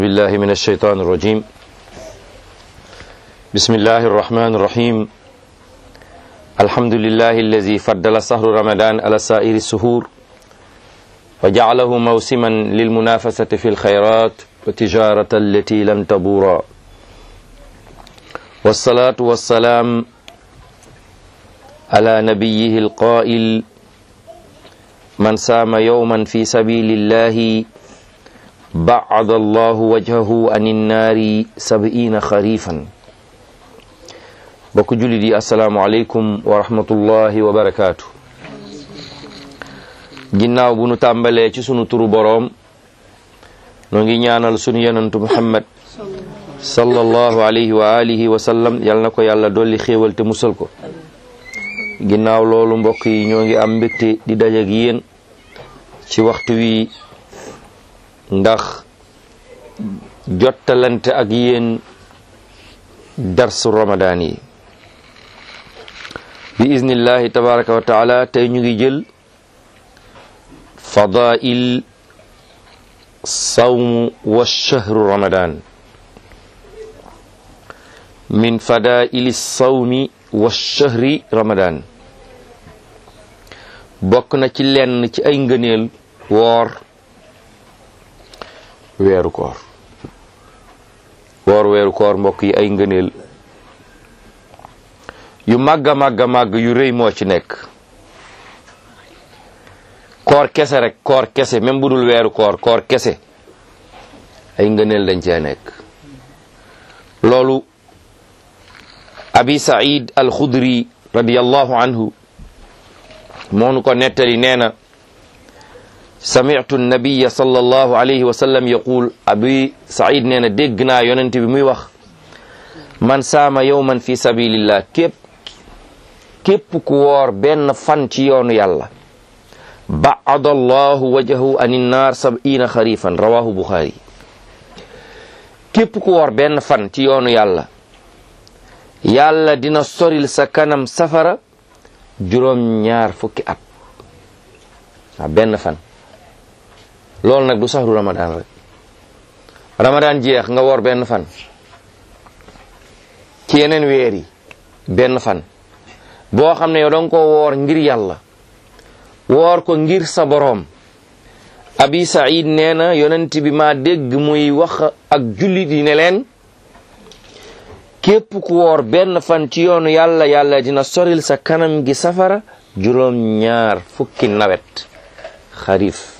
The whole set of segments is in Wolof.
بالله من الشيطان الرجيم بسم الله الرحمن الرحيم الحمد لله الذي فضل شهر رمضان على سائر السهور وجعله موسما للمنافسة في الخيرات وتجارة التي لن تبورا والصلاة والسلام على نبيه القائل من سام يوما في سبيل الله بعد الله وجهه عن النار سبعين خريفا bokk jullit yi asalaamualeykum wa rahmatullahi wa barakaatu ginnaaw bu nu tàmbalee ci sunu turu boroom noo ngi ñaanal sunu yonantu muhammad sallallahu alayhi wa alihi wa sallam yal na ko yàlla dolli xéewal te musal ko ginnaaw loolu mbokk yi ñoo ngi am mbégte di dajak yéen ci waxtu wi ndax jottalante ak yéen darsu ramadaan yi bi iznillahi tabaraka wa taala tey ñu ngi jël fadail sawmu wa shahru ramadan min fadaili sawmi wa shahri ramadan bokk na ci lenn ci ay ngëneel woor weeru koor woor weeru koor mbokk yi ay ngëneel yu màgg a màgg a màgg yu rëy moo ci nekk koor kese rek koor kese même bu dul weeru koor koor kese ay ngëneel dañ cee nekk loolu abi said alxudri radiallahu anhu moonu ko nettali nee na sami'tu nabiya sallallahu alayhi wa sallam yaqul abi said nee na dégg naa yonent bi muy wax man saama yawman fi sabilillah képp képp ku woor benn fan ci yoonu yàlla baada allahu wajahu ani naar sab'ina xarifan rawahu buxaari képp ku woor benn fan ci yoonu yàlla yàlla dina soril sa kanam safara juróom ñaar fukki at waaw benn fan loolu nag du saxru ramadan rek ramadan jeex nga woor benn fan ci yeneen weer yi benn fan boo xam ne yow danga ko woor ngir yàlla woor ko ngir sa boroom abi said nee na yonent bi ma dégg muy wax ak jullit yi ne leen képp ku woor benn fan ci yoonu yàlla yàlla dina soril sa kanam gi safara juróom ñaar fukki nawet xarif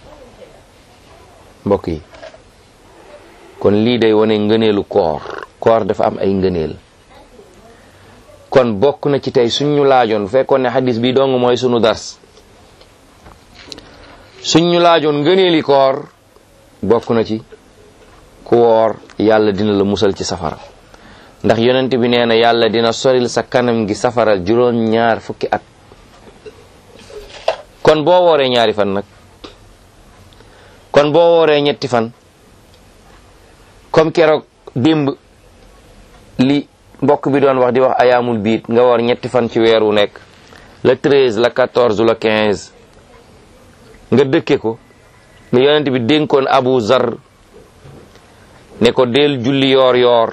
mbokk yi kon lii day wane ngëneelu koor koor dafa am ay ngëneel kon bokk na ci tey suñ ñu laajoon bu fekkoon ne xadis bi dong mooy sunu dars suñ ñu laajoon ngëneeli koor bokk na ci ku woor yàlla dina la musal ci safara ndax yonent bi nee na yàlla dina soril sa kanam gi safara juróom ñaar fukki at kon boo wooree ñaari fan nag kon boo wooree ñetti fan comme keroog démb li mbokk bi doon wax di wax ayaamul biit nga woor ñetti fan ci weer wu nekk le treize le quatorze le quinze nga dëkke ko ne yonent bi dénkoon abu zar ne ko del julli yoor yoor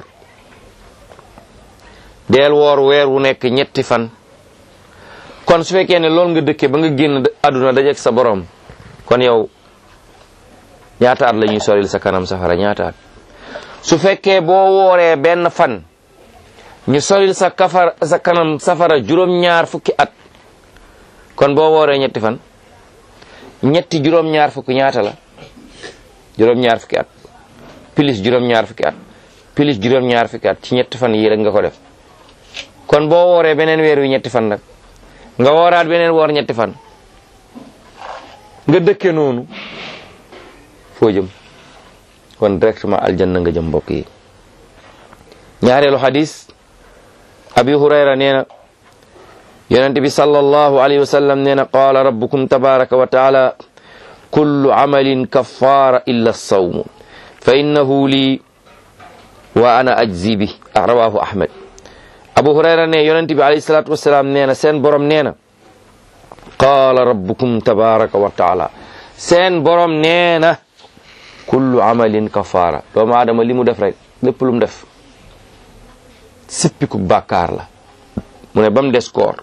del woor weer wu nekk ñetti fan kon su fekkee ne loolu nga dëkke ba nga génn àdduna dajeek sa borom kon yow ñaata at la ñuy soril sa kanam safara ñaata at su fekkee boo wooree benn fan ñu soril sa kafar sa kanam safara juróom-ñaar fukki at kon boo wooree ñetti fan ñetti juróom-ñaar fukki ñaata la juróom-ñaar fukki at pilis juróom-ñaar fukki at pilis juróom-ñaar fukki at ci ñetti fan yii rek nga ko def kon boo wooree beneen weer wi ñetti fan nag nga wooraat beneen woor ñetti fan nga dëkke noonu foo jëm kon directement aljanna nga jëm mbokk yi ñaareelu xadis abi hurayra nee na yonente bi sallallahu alayhi wa sallam nee na qaala rabbukum tabaraka wa taala kullu amalin kaffara illa sawmu fa innahu lii wa ana ajzi bi rawahu ahmad abu hurayra ne yonente bi alayhi salatu wasalaam nee na seen borom nee na qaala rabbukum tabaraka wa taala seen borom nee na kullu amalin kafaara doomu aadama li mu def rek lépp lu mu def sippiku bàkkaar la mu ne ba mu des koor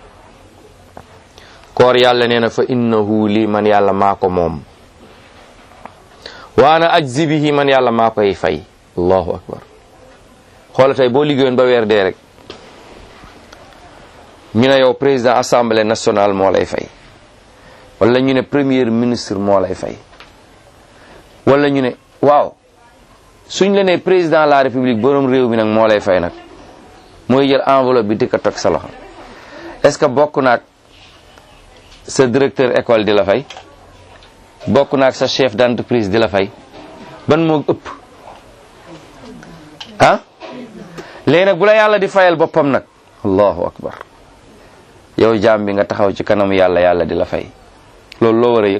koor yàlla nee na fa innahu li man yàlla maa ko moom wa ana ajzi bihi man yàlla maa koy fay allahu akbar xoola tey boo liggéeyoon ba weer dee rek ñu ne yow président assemblée nationale moo lay fay wala ñu ne premier ministre moo lay fay wala ñu ne waaw suñ la ne président de la république borom réew mi nag moo lay fay nag mooy jël enveloppe bi di ko teg sa loxo est-ce que bokk naag sa directeur école di la fay bokk naag sa chef d'entreprise di la fay ban moo ëpp ah léegi nag bu la yàlla di fayal boppam nag allahu akbar yow jaam bi nga taxaw ci kanam yàlla yàlla di la fay loolu loo war a yëg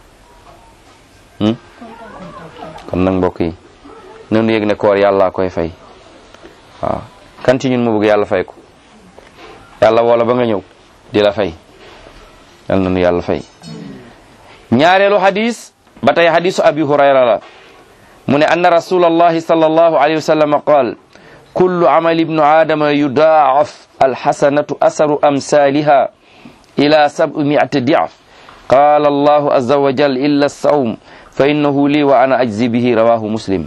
kon nag mbokk yi nanu yëg ne koor yàlla koy fay waaw kan ci ñun mu bëgg yàlla fay ko yàlla woola ba nga ñëw di la fay yal nanu yàlla fay ñaareelu hadis ba tey hadisu abi hurayra la mu ne anna rasulallahi sallallahu alayhi wa sallam qaal kullu amali ibnu aadama yudaaf alxasanatu asaru amsaliha ila sab'imiati diaf qaala allahu azza wa jal illa sawm fa innahu lii wa ana ajzi bihi rawahu muslim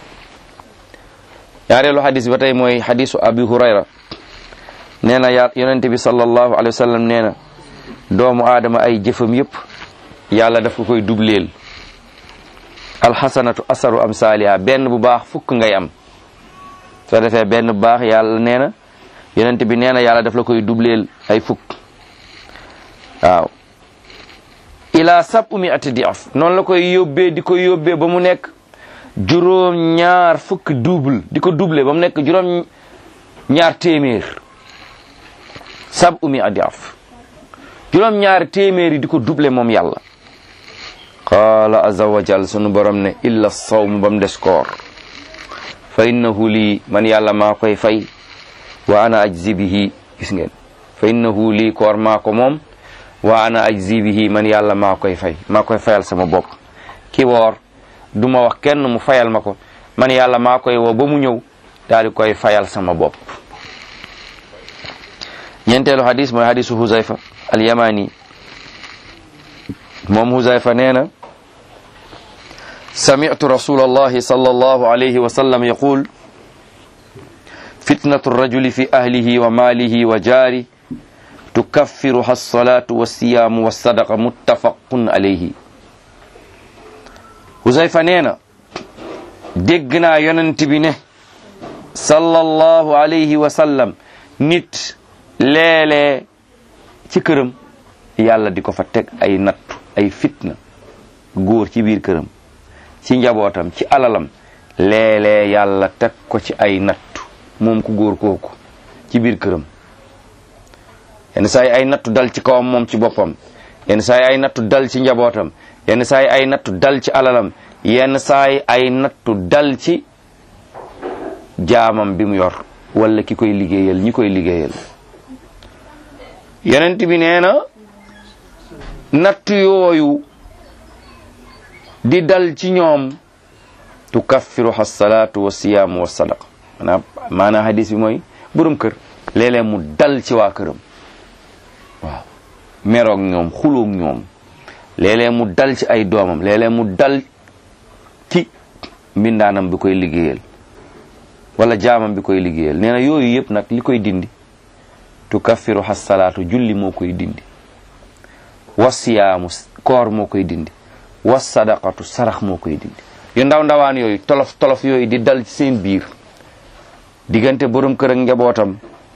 ñaareelu hadis ba tey mooy hadisu abi hurayra nee na yaa yonente bi sallallahu alayhi wa sallam nee na doomu aadama ay jëfam yëpp yàlla daf ko koy dubleel alxasanatu asaru amsaliha benn bu baax fukk ngay am soo defee benn bu baax yàlla nee na yonente bi nee na yàlla daf la koy dubleel ay fukk waaw ila sabu miati diaf noonu la koy yóbbee di ko yóbbee ba mu nekk juróom ñaar fukk double di ko double ba mu nekk juróom ñaar téeméer sabu miati diaf juróom ñaar téeméer yi di ko double moom yàlla qaala azza wa jal sunu borom ne illa sawm ba mu des koor fa innahu lii man yàlla maa koy fay wa ana ajzi bihi gis ngeen fa innahu lii koor maa ko moom wa ana ajzi bihi man yàlla maa koy fay maa koy fayal sama bopp ki woor du ma wax kenn mu fayal ma ko man yàlla maa koy woo ba mu ñëw daal di koy fayal sama bopp ñeenteelu hadis mooy hadisu Huzayfa al-Yamani moom Huzayfa nee na sami'tu rasulallahi sallallahu alayhi wa sallam yaqul fitnatu rajuli fi ahlihi wa maalihi wa jaari tukaffiruha as-salatu was-siyaamu was-sadaqa muttafaqun alayhi Huzayfa nee na dégg naa yonent bi ne sallallahu alayhi wa sallam nit léeg-léeg ci këram yàlla di ko fa teg ay nattu ay fitna góor ci biir këram ci njabootam ci alalam léeg-léeg yàlla teg ko ci ay nattu moom ku góor kooku ci biir këram yenn saa yi ay nattu dal ci kawam moom ci boppam yenn saa yi ay nattu dal ci njabootam yenn saa yi ay nattu dal ci alalam yenn saa yi ay nattu dal ci jaamam bi mu yor wala ki koy liggéeyal ñi koy liggéeyal yonent bi nee na natt yooyu di dal ci ñoom tukaffiruha salaatu wa siyaamu wa sadaqa maanaam maanaam hadis bi mooy borom kër léeg-léeg mu dal ci waa këram waaw meroog ñoom xuloog ñoom léeg-léeg mu dal ci ay doomam léeg-léeg mu dal ci mbindaanam bi koy liggéeyal wala jaamam bi koy liggéeyal nee na yooyu yëpp nag li koy dindi tukaffiru xasalaatu julli moo koy dindi wasiyaamu koor moo koy dindi was sadaqatu sarax moo koy dindi yu ndaw ndawaan yooyu tolof tolof yooyu di dal ci seen biir diggante borom kër ak njabootam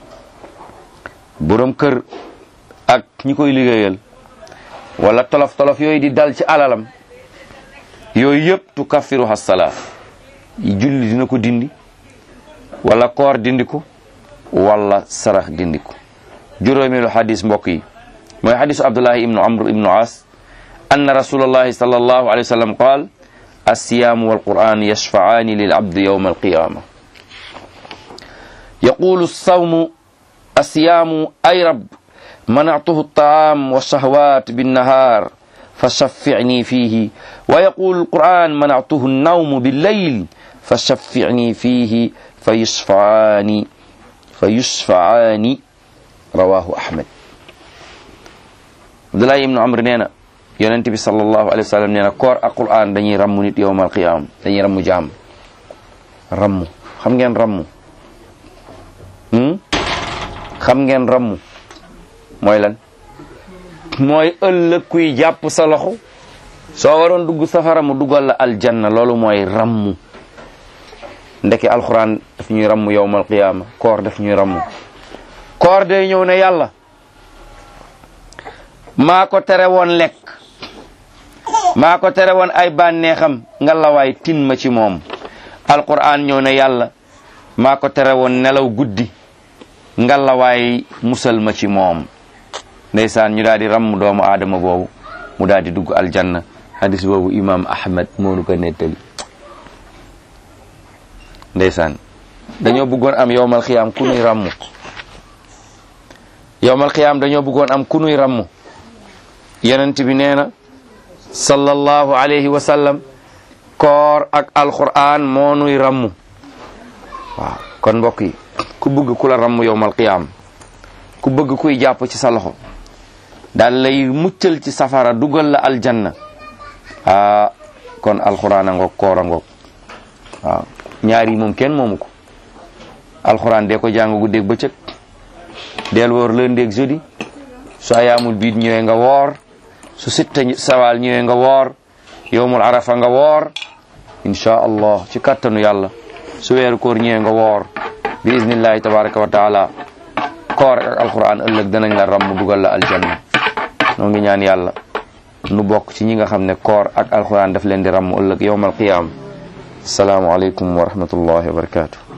borom kër ak ñi koy liggéeyal wala tolof tolof yooyu di dal ci alalam yooyu yëpp tukaffiru xasalaat julli dina ko dindi wala koor dindi ko wala sarax dindi ko juróomeelu xadis mbokk yi mooy xadisu abdullahi ibnu amr ibnu as anna rasulallahi sallallahu alayhi wa sallam qaal alsiyaamu walquran yashfacaani lilabdi yowma alqiyama yaqulu alsawmu alsiyaamu ay rab manactuhu altaam walshahwat binnahar fa shaffi'ni fihi wa yaqulu alquran mana'tuhu an-nawmu bil-layl fa shaffi'ni fihi fa yusfa'ani fa yusfa'ani rawahu ahmad abdullah ibnu amr nee na yonent bi sallallahu alayhi wa sallam nee na koor ak quran dañuy rammu nit yowmal qiyam dañuy rammu jaam rammu xam ngeen rammu xam ngeen rammu mooy lan mooy ëllëg kuy jàpp sa loxo soo waroon dugg safara mu dugal la aljanna loolu mooy rammu ndeke alxuraan daf ñuy rammu yowmal qiyaama koor daf ñuy rammu koor day ñëw ne yàlla maa ko tere woon lekk maa ko tere woon ay bànneexam nga lawaay tin ma ci moom alquran ñëw ne yàlla maa ko tere woon nelaw guddi nga lawaay musal ma ci moom ndeysaan ñu daal di ramm doomu aadama boobu mu daal di dugg aljanna hadis boobu imam ahmad moonu ko nettali ndeysaan dañoo bëggoon am yowmal xiyaam ku nuy ramm yowmal xiyaam dañoo bëggoon am ku nuy ramm yonent bi nee na sallallahu alayhi wa sallam koor ak alquran moo nuy ramm waaw kon mbokk yi ku bëgg ku la ramm yowmal qiyaam ku bëgg kuy jàpp ci sa loxo daal lay muccal ci safara dugal la aljanna ah kon alquran a ngoog koor a ngoog waaw ñaar yi moom kenn moomu ko alquran dee ko jàng guddeeg bëccëg del woor lundi ak jeudi su ayaamul biid ñëwee nga woor su sitta sawaal ñëwee nga woor yowmul arafa nga woor insha allah ci kattanu yàlla su weeru koor ñëwee nga woor bi iznillahi tabaraka wa taala koor ak alquran ëllëg danañ la ramm dugal la aljanna noo ngi ñaan yàlla nu bokk ci ñi nga xam ne koor ak alquran daf leen di ramm ëllëg yowmal qiyaam asalaamu aleykum wa rahmatullahi wa barakatuh